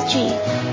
G.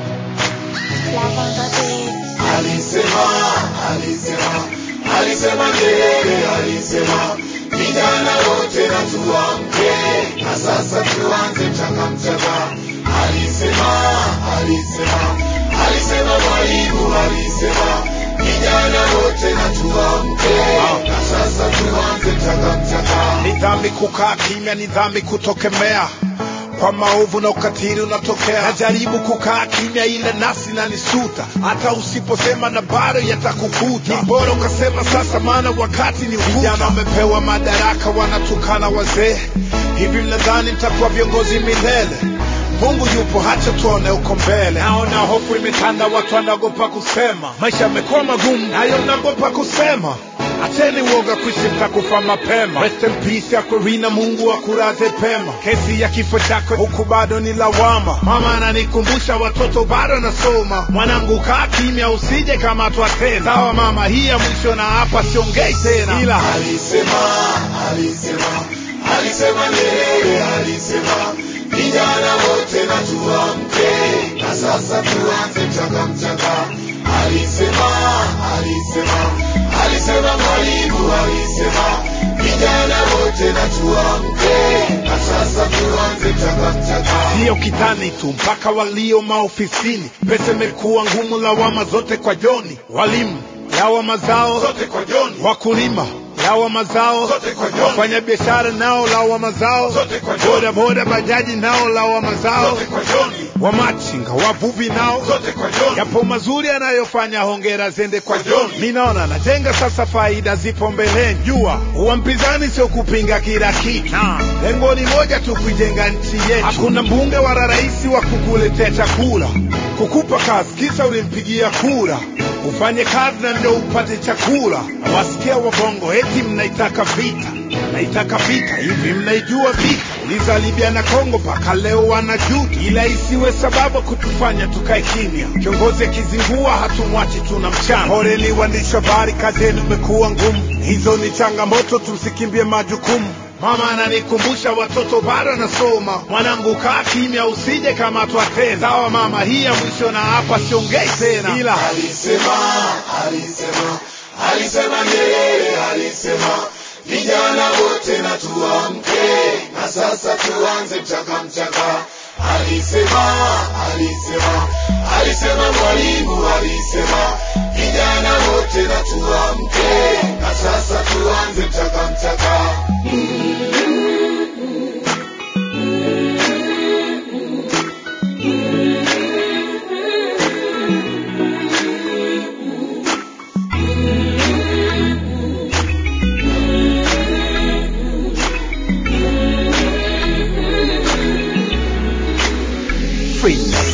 Love on the beat. Alisema, alisema, alisema Nyerere, alisema vijana wote na tuamke, na sasa tuanze mchaka mchaka. Alisema, alisema, alisema Mwalimu, alisema vijana wote na tuamke, na sasa tuanze mchaka mchaka. Ni dhambi kukaa kimya, ni dhambi kutokemea kwa maovu na ukatili unatokea. Najaribu kukaa kimya, ile nafsi inanisuta, hata usiposema na bado yatakukuta. Ni bora ukasema sasa, maana wakati ni ukuta. Vijana wamepewa madaraka, wanatukana wazee. Hivi mnadhani mtakuwa viongozi milele? Mungu yupo, hacha tuone uko mbele. Naona hofu imetanda, watu wanaogopa kusema, maisha yamekuwa magumu, nayo naogopa kusema. Acheni uoga kuishi, mtakufa mapema. Rest in peace Aquafina, Mungu akulaze pema. Kesi ya kifo chako huku bado ni lawama. Mama ananikumbusha watoto bado nasoma. Mwanangu kaa kimya, usije kamatwa tena. Sawa mama, hii ya mwisho na hapa siongei tena, ila Alisema, alisema, alisema Nyerere, alisema vijana wote na tuamke, na sasa tuanze mchaka mchaka. Alisema, alisema, alisema Mwalimu, alisema vijana wote na tuamke, na sasa tuanze mchaka mchaka. sio kitani tu, mpaka walio maofisini. Pesa imekuwa ngumu, lawama zote kwa Joni. Walimu lawama zao Zote kwa Joni, wakulima lawama zao, Zote kwa Joni. wafanya biashara nao lawama zao, Zote kwa Joni. boda boda bajaji nao lawama zao, zote kwa Joni, wamachinga wavuvi nao zote kwa Joni. yapo mazuri anayofanya, hongera zende kwa Kwa John. John. Mi naona najenga sasa, faida zipo mbeleni. Jua uwa mpinzani sio kupinga kila kitu, lengo ni moja tu, kuijenga nchi yetu. Hakuna mbunge wala rais wa kukuletea chakula, kukupa kazi kisa ulimpigia kura ufanye kazi na ndio upate chakula. Wasikia wabongo eti mnaitaka vita, naitaka vita hivi, mnaijua vita? Uliza Libya na Kongo, mpaka leo wanajuta, ila isiwe sababu kutufanya tukae kimya. Kiongozi akizingua hatumwachi, tuna mchana. Poleni waandishi wa habari, kazi yenu imekuwa ngumu, hizo ni changamoto, tumsikimbie majukumu. Mama ananikumbusha watoto bado nasoma, mwanangu kaa kimya, usije kamatwa tena. Sawa mama, hii ya mwisho na hapa siongei tena, ila Alisema, alisema, alisema Nyerere, alisema vijana wote na tuamke, na sasa tuanze mchaka mchaka. Alisema, alisema, alisema Mwalimu, alisema vijana wote na tuamke, na sasa tuanze mchaka mchaka. free